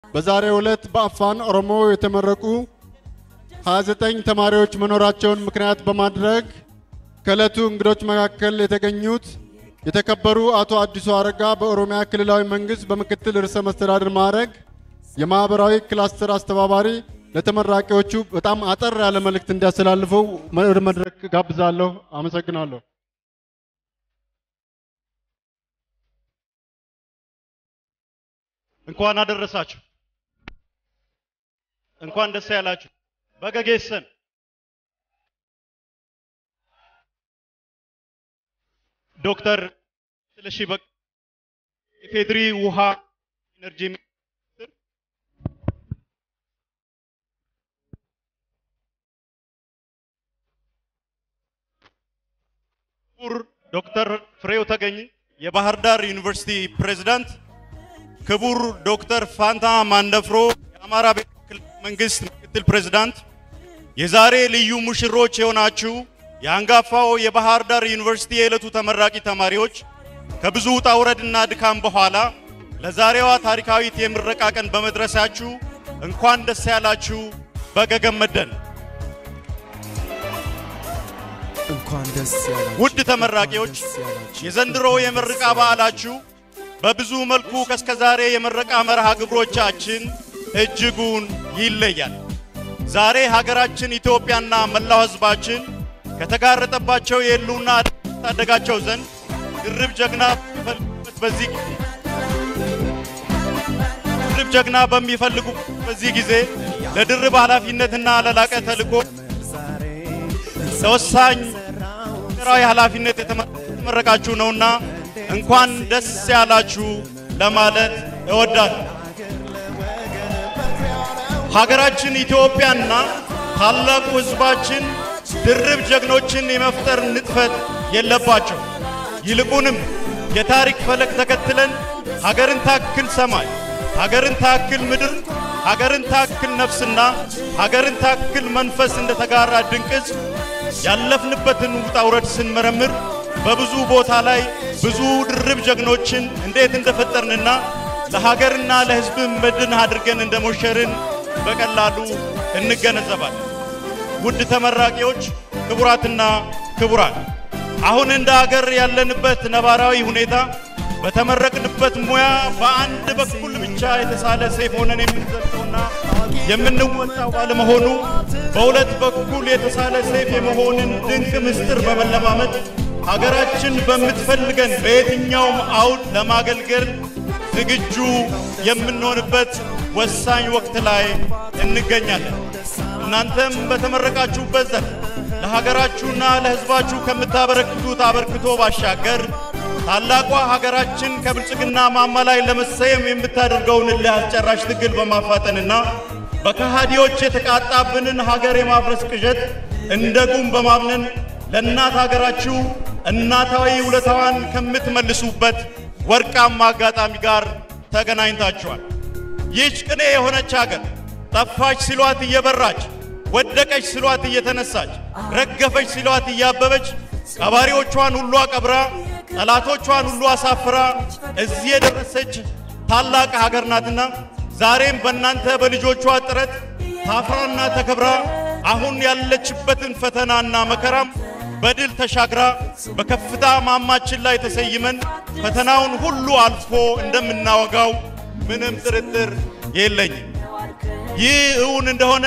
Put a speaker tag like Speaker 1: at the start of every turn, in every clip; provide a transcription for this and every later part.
Speaker 1: በዛሬው ዕለት በአፋን ኦሮሞ የተመረቁ 29 ተማሪዎች መኖራቸውን ምክንያት በማድረግ ከዕለቱ እንግዶች መካከል የተገኙት የተከበሩ አቶ አዲሱ አረጋ በኦሮሚያ ክልላዊ መንግስት በምክትል ርዕሰ መስተዳድር ማዕረግ የማህበራዊ ክላስተር አስተባባሪ ለተመራቂዎቹ በጣም አጠር ያለ መልእክት እንዲያስተላልፉ ወደ መድረክ ጋብዛለሁ። አመሰግናለሁ።
Speaker 2: እንኳን አደረሳችሁ፣ እንኳን ደስ ያላችሁ። በገጌሰን ዶክተር ስለሺ በቅ የፌድሪ ውሃ ኢነርጂ ሚኒስትር፣ ክቡር ዶክተር ፍሬው ተገኝ የባህር ዳር ዩኒቨርሲቲ ፕሬዝዳንት፣ ክቡር ዶክተር ፋንታ ማንደፍሮ የአማራ ብሔራዊ ክልላዊ መንግስት ምክትል ፕሬዝዳንት፣ የዛሬ ልዩ ሙሽሮች የሆናችሁ የአንጋፋው የባህር ዳር ዩኒቨርሲቲ የዕለቱ ተመራቂ ተማሪዎች ከብዙ ውጣ ውረድና ድካም በኋላ ለዛሬዋ ታሪካዊት የምረቃ ቀን በመድረሳችሁ እንኳን ደስ ያላችሁ። በገገመደን
Speaker 3: እንኳን ደስ ያላችሁ።
Speaker 2: ውድ ተመራቂዎች
Speaker 3: እንኳን ደስ ያላችሁ።
Speaker 2: የዘንድሮ የምረቃ በዓላችሁ በብዙ መልኩ ከእስከዛሬ የምረቃ መርሃ ግብሮቻችን እጅጉን ይለያል። ዛሬ ሀገራችን ኢትዮጵያና መላው ሕዝባችን ከተጋረጠባቸው የህልውና አደጋ ታደጋቸው ዘንድ ድርብ ጀግና በሚፈልጉበት በዚህ ድርብ ጀግና በሚፈልጉ በዚህ ጊዜ ለድርብ ኃላፊነትና ለላቀ ተልዕኮ ለወሳኝ ብሔራዊ ኃላፊነት የተመረቃችሁ ነውና እንኳን ደስ ያላችሁ ለማለት እወዳለሁ። ሀገራችን ኢትዮጵያና ታላቁ ሕዝባችን ድርብ ጀግኖችን የመፍጠር ንጥፈት የለባቸው። ይልቁንም የታሪክ ፈለግ ተከትለን ሀገርን ታክል ሰማይ፣ ሀገርን ታክል ምድር፣ ሀገርን ታክል ነፍስና ሀገርን ታክል መንፈስ እንደተጋራ ድንቅ ሕዝብ ያለፍንበትን ውጣ ውረድ ስንመረምር በብዙ ቦታ ላይ ብዙ ድርብ ጀግኖችን እንዴት እንደፈጠርንና ለሀገርና ለሕዝብ መድን አድርገን እንደሞሸርን በቀላሉ እንገነዘባለን። ውድ ተመራቂዎች፣ ክቡራትና ክቡራን፣ አሁን እንደ ሀገር ያለንበት ነባራዊ ሁኔታ በተመረቅንበት ሙያ በአንድ በኩል ብቻ የተሳለ ሰይፍ ሆነን የምንዘልቀውና የምንወጣው ባለመሆኑ በሁለት በኩል የተሳለ ሰይፍ የመሆንን ድንቅ ምስጢር በመለማመድ ሀገራችን በምትፈልገን በየትኛውም አውድ ለማገልገል ዝግጁ የምንሆንበት ወሳኝ ወቅት ላይ እንገኛለን። እናንተም በተመረቃችሁበት ዘርፍ ለሀገራችሁና ለሕዝባችሁ ከምታበረክቱት አበርክቶ ባሻገር ታላቋ ሀገራችን ከብልጽግና ማማ ላይ ለመሰየም የምታደርገውን እልህ አስጨራሽ ትግል በማፋጠንና በከሃዲዎች የተቃጣብንን ሀገር የማፍረስ ቅዠት እንደ ጉም በማምነን ለእናት ሀገራችሁ እናታዊ ውለታዋን ከምትመልሱበት ወርቃማ አጋጣሚ ጋር ተገናኝታችኋል። ይህች ቅኔ የሆነች ሀገር ጠፋች ሲሏት እየበራች፣ ወደቀች ሲሏት እየተነሳች፣ ረገፈች ሲሏት እያበበች፣ ቀባሪዎቿን ሁሉ አቀብራ፣ ጠላቶቿን ሁሉ አሳፍራ እዚህ የደረሰች ታላቅ ሀገር ናትና ዛሬም በእናንተ በልጆቿ ጥረት ታፍራና ተከብራ አሁን ያለችበትን ፈተናና መከራም በድል ተሻግራ በከፍታ ማማችን ላይ ተሰይመን ፈተናውን ሁሉ አልፎ እንደምናወጋው ምንም ጥርጥር የለኝም። ይህ እውን እንደሆነ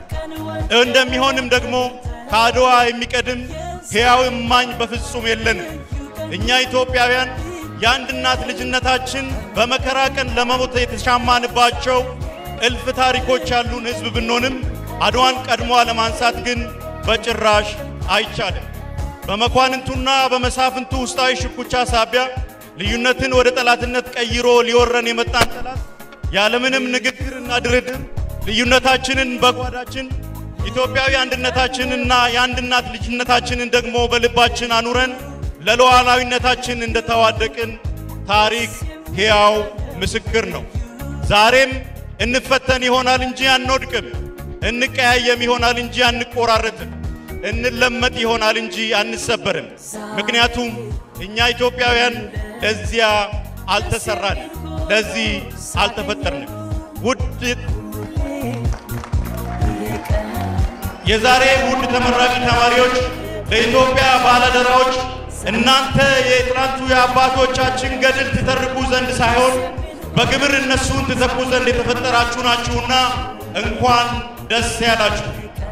Speaker 2: እንደሚሆንም ደግሞ ከአድዋ የሚቀድም ሕያው እማኝ በፍጹም የለንም። እኛ ኢትዮጵያውያን የአንድ እናት ልጅነታችን በመከራ ቀን ለመሞት የተሻማንባቸው እልፍ ታሪኮች ያሉን ሕዝብ ብንሆንም አድዋን ቀድሞ ለማንሳት ግን በጭራሽ አይቻልም። በመኳንንቱና በመሳፍንቱ ውስጣዊ ሽኩቻ ሳቢያ ልዩነትን ወደ ጠላትነት ቀይሮ ሊወረን የመጣን ጠላት ያለምንም ንግግርና ድርድር ልዩነታችንን በጓዳችን ኢትዮጵያዊ አንድነታችንና የአንድ እናት ልጅነታችንን ደግሞ በልባችን አኑረን ለሉዓላዊነታችን እንደተዋደቅን ታሪክ ሕያው ምስክር ነው። ዛሬም እንፈተን ይሆናል እንጂ አንወድቅም። እንቀያየም ይሆናል እንጂ አንቆራረጥም። እንለመጥ ይሆናል እንጂ አንሰበርም። ምክንያቱም እኛ ኢትዮጵያውያን ለዚያ አልተሰራንም፣ ለዚህ አልተፈጠርንም። ውድ የዛሬ ውድ ተመራቂ ተማሪዎች ለኢትዮጵያ ባለደራዎች እናንተ የትናንቱ የአባቶቻችን ገድል ትተርኩ ዘንድ ሳይሆን በግብር እነሱን ትተኩ ዘንድ የተፈጠራችሁ ናችሁና እንኳን ደስ ያላችሁ።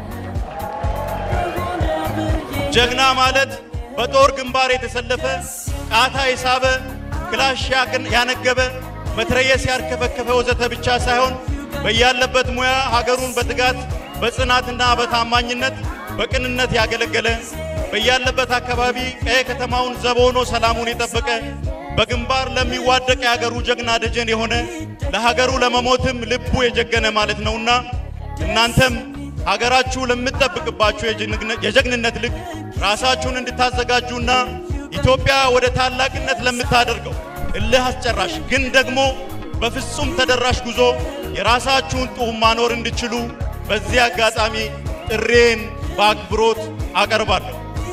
Speaker 2: ጀግና ማለት በጦር ግንባር የተሰለፈ ቃታ የሳበ ክላሽ ያነገበ መትረየስ ያርከፈከፈ ወዘተ ብቻ ሳይሆን በያለበት ሙያ ሀገሩን በትጋት በጽናትና በታማኝነት በቅንነት ያገለገለ በያለበት አካባቢ ቀየ ከተማውን ዘብ ሆኖ ሰላሙን የጠበቀ በግንባር ለሚዋደቅ የሀገሩ ጀግና ደጀን የሆነ ለሀገሩ ለመሞትም ልቡ የጀገነ ማለት ነውና እናንተም ሀገራችሁ ለምትጠብቅባችሁ የጀግንነት ልክ ራሳችሁን እንድታዘጋጁና ኢትዮጵያ ወደ ታላቅነት ለምታደርገው እልህ አስጨራሽ ግን ደግሞ በፍጹም ተደራሽ ጉዞ የራሳችሁን ጡም ማኖር እንድችሉ በዚህ አጋጣሚ ጥሬን በአክብሮት አቀርባለሁ።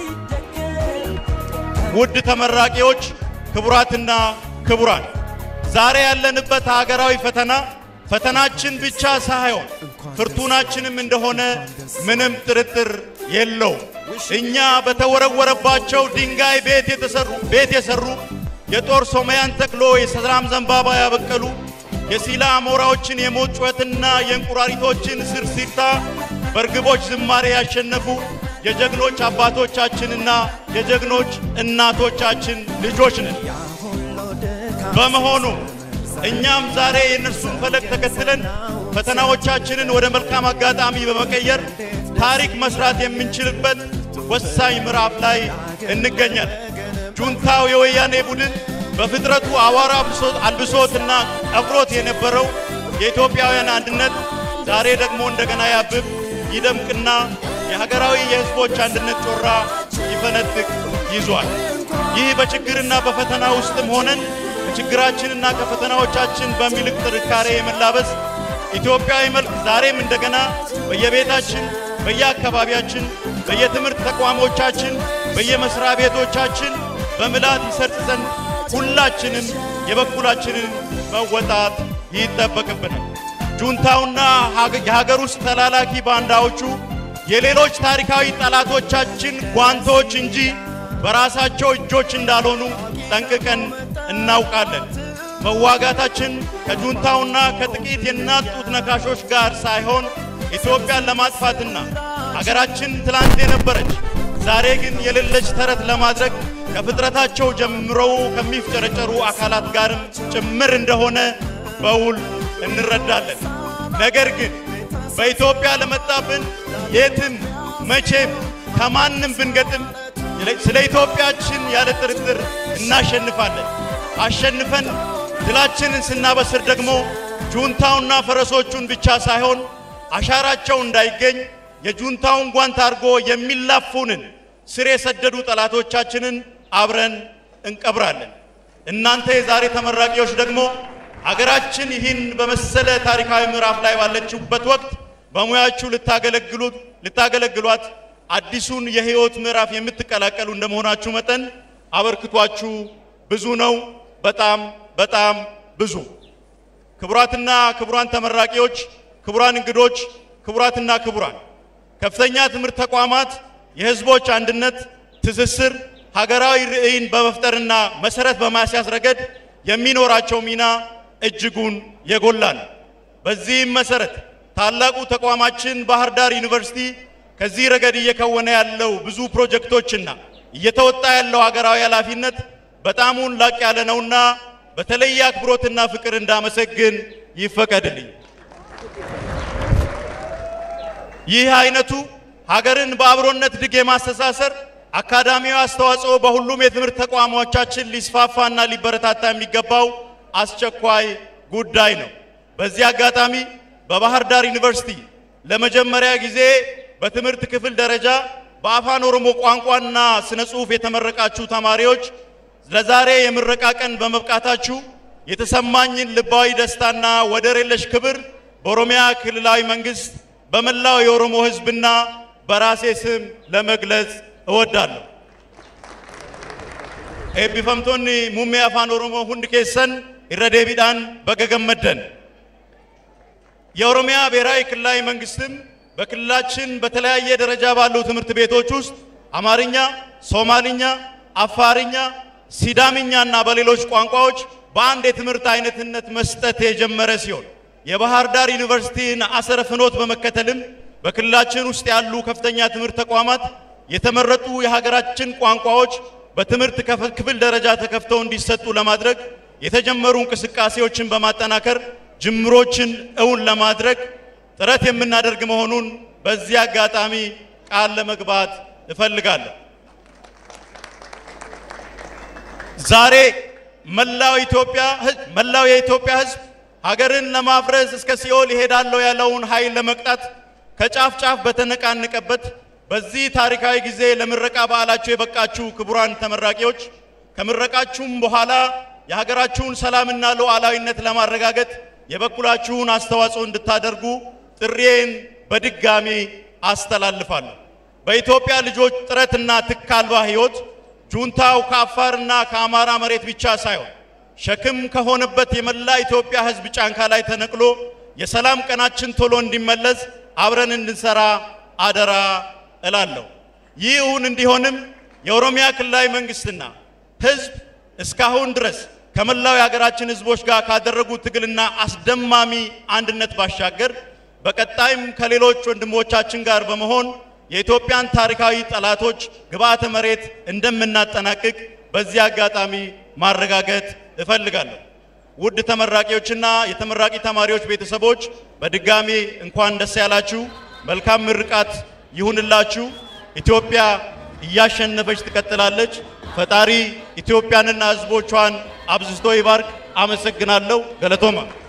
Speaker 2: ውድ ተመራቂዎች፣ ክቡራትና ክቡራን፣ ዛሬ ያለንበት ሀገራዊ ፈተና ፈተናችን ብቻ ሳይሆን ፍርቱናችንም እንደሆነ ምንም ጥርጥር የለው። እኛ በተወረወረባቸው ድንጋይ ቤት የተሰሩ ቤት የሰሩ የጦር ሶማያን ተክሎ የሰላም ዘንባባ ያበቀሉ የሲላ አሞራዎችን የሞት ጩኸትና የእንቁራሪቶችን ስርሲርታ በርግቦች ዝማሬ ያሸነፉ የጀግኖች አባቶቻችንና የጀግኖች እናቶቻችን ልጆች ነን። በመሆኑ እኛም ዛሬ የእነርሱን ፈለግ ተከትለን ፈተናዎቻችንን ወደ መልካም አጋጣሚ በመቀየር ታሪክ መስራት የምንችልበት ወሳኝ ምዕራፍ ላይ እንገኛለን። ጁንታው የወያኔ ቡድን በፍጥረቱ አዋራ አልብሶትና ቀብሮት የነበረው የኢትዮጵያውያን አንድነት ዛሬ ደግሞ እንደገና ያብብ ይደምቅና የሀገራዊ የሕዝቦች አንድነት ጮራ ይፈነጥቅ ይዟል። ይህ በችግርና በፈተና ውስጥም ሆነን ከችግራችንና ከፈተናዎቻችን በሚልቅ ጥንካሬ የመላበስ ኢትዮጵያዊ መልክ ዛሬም እንደገና በየቤታችን፣ በየአካባቢያችን፣ በየትምህርት ተቋሞቻችን፣ በየመስሪያ ቤቶቻችን በምላት ይሰርጽ ዘንድ ሁላችንም የበኩላችንን መወጣት ይጠበቅብናል። ጁንታውና የሀገር ውስጥ ተላላኪ ባንዳዎቹ የሌሎች ታሪካዊ ጠላቶቻችን ጓንቶች እንጂ በራሳቸው እጆች እንዳልሆኑ ጠንቅቀን እናውቃለን። መዋጋታችን ከጁንታውና ከጥቂት የእናት ጡት ነካሾች ጋር ሳይሆን ኢትዮጵያን ለማጥፋትና አገራችን ትላንት የነበረች ዛሬ ግን የሌለች ተረት ለማድረግ ከፍጥረታቸው ጀምረው ከሚፍጨረጨሩ አካላት ጋርም ጭምር እንደሆነ በውል እንረዳለን። ነገር ግን በኢትዮጵያ ለመጣብን የትም መቼም ከማንም ብንገጥም ስለ ኢትዮጵያችን ያለ ጥርጥር እናሸንፋለን። አሸንፈን ድላችንን ስናበስር ደግሞ ጁንታውና ፈረሶቹን ብቻ ሳይሆን አሻራቸው እንዳይገኝ የጁንታውን ጓንት አድርጎ የሚላፉንን ስር የሰደዱ ጠላቶቻችንን አብረን እንቀብራለን። እናንተ የዛሬ ተመራቂዎች ደግሞ አገራችን ይህን በመሰለ ታሪካዊ ምዕራፍ ላይ ባለችበት ወቅት በሙያችሁ ልታገለግሉት ልታገለግሏት አዲሱን የህይወት ምዕራፍ የምትቀላቀሉ እንደመሆናችሁ መጠን አበርክቷችሁ ብዙ ነው። በጣም በጣም ብዙ። ክቡራትና ክቡራን ተመራቂዎች፣ ክቡራን እንግዶች፣ ክቡራትና ክቡራን ከፍተኛ ትምህርት ተቋማት የህዝቦች አንድነት፣ ትስስር፣ ሀገራዊ ርዕይን በመፍጠርና መሰረት በማስያዝ ረገድ የሚኖራቸው ሚና እጅጉን የጎላ ነው። በዚህም መሰረት ታላቁ ተቋማችን ባህር ዳር ዩኒቨርሲቲ ከዚህ ረገድ እየከወነ ያለው ብዙ ፕሮጀክቶችና እየተወጣ ያለው ሀገራዊ ኃላፊነት በጣሙን ላቅ ያለ ነውና በተለየ አክብሮትና ፍቅር እንዳመሰግን ይፈቀድልኝ። ይህ አይነቱ ሀገርን በአብሮነት ድግ የማስተሳሰር አካዳሚያዊ አስተዋጽኦ በሁሉም የትምህርት ተቋሞቻችን ሊስፋፋና ሊበረታታ የሚገባው አስቸኳይ ጉዳይ ነው። በዚህ አጋጣሚ በባህር ዳር ዩኒቨርሲቲ ለመጀመሪያ ጊዜ በትምህርት ክፍል ደረጃ በአፋን ኦሮሞ ቋንቋና ስነ ጽሑፍ የተመረቃችሁ ተማሪዎች ለዛሬ የምረቃ ቀን በመብቃታችሁ የተሰማኝን ልባዊ ደስታና ወደር የለሽ ክብር በኦሮሚያ ክልላዊ መንግስት በመላው የኦሮሞ ሕዝብና በራሴ ስም ለመግለጽ እወዳለሁ። ኤቢፈምቶኒ ሙሜ አፋን ኦሮሞ ሁንድ ኬሰን ኢረ ዴቢዳን በገ ገመደን የኦሮሚያ ብሔራዊ ክልላዊ መንግስትም በክልላችን በተለያየ ደረጃ ባሉ ትምህርት ቤቶች ውስጥ አማርኛ፣ ሶማልኛ፣ አፋርኛ፣ ሲዳምኛ እና በሌሎች ቋንቋዎች በአንድ የትምህርት አይነትነት መስጠት የጀመረ ሲሆን የባህር ዳር ዩኒቨርሲቲን አሰረ ፍኖት በመከተልም በክልላችን ውስጥ ያሉ ከፍተኛ ትምህርት ተቋማት የተመረጡ የሀገራችን ቋንቋዎች በትምህርት ክፍል ደረጃ ተከፍተው እንዲሰጡ ለማድረግ የተጀመሩ እንቅስቃሴዎችን በማጠናከር ጅምሮችን እውን ለማድረግ ጥረት የምናደርግ መሆኑን በዚህ አጋጣሚ ቃል ለመግባት እፈልጋለሁ። ዛሬ መላው ኢትዮጵያ መላው የኢትዮጵያ ሕዝብ ሀገርን ለማፍረስ እስከ ሲኦል ይሄዳለሁ ያለውን ኃይል ለመቅጣት ከጫፍ ጫፍ በተነቃነቀበት በዚህ ታሪካዊ ጊዜ ለምረቃ በዓላችሁ የበቃችሁ ክቡራን ተመራቂዎች ከምረቃችሁም በኋላ የሀገራችሁን ሰላምና ሉዓላዊነት ለማረጋገጥ የበኩላችሁን አስተዋጽኦ እንድታደርጉ ጥሪዬን በድጋሚ አስተላልፋለሁ። በኢትዮጵያ ልጆች ጥረትና ትክ አልባ ሕይወት ጁንታው ከአፋርና ከአማራ መሬት ብቻ ሳይሆን ሸክም ከሆነበት የመላ ኢትዮጵያ ሕዝብ ጫንካ ላይ ተነቅሎ የሰላም ቀናችን ቶሎ እንዲመለስ አብረን እንድንሰራ አደራ እላለሁ። ይህ እውን እንዲሆንም የኦሮሚያ ክልላዊ መንግስትና ሕዝብ እስካሁን ድረስ ከመላው የሀገራችን ሕዝቦች ጋር ካደረጉት ትግልና አስደማሚ አንድነት ባሻገር በቀጣይም ከሌሎች ወንድሞቻችን ጋር በመሆን የኢትዮጵያን ታሪካዊ ጠላቶች ግብዓተ መሬት እንደምናጠናቅቅ በዚህ አጋጣሚ ማረጋገጥ እፈልጋለሁ። ውድ ተመራቂዎችና የተመራቂ ተማሪዎች ቤተሰቦች በድጋሚ እንኳን ደስ ያላችሁ። መልካም ምርቃት ይሁንላችሁ። ኢትዮጵያ እያሸነፈች ትቀጥላለች። ፈጣሪ ኢትዮጵያንና ሕዝቦቿን አብዝቶ ይባርክ። አመሰግናለሁ። ገለቶማ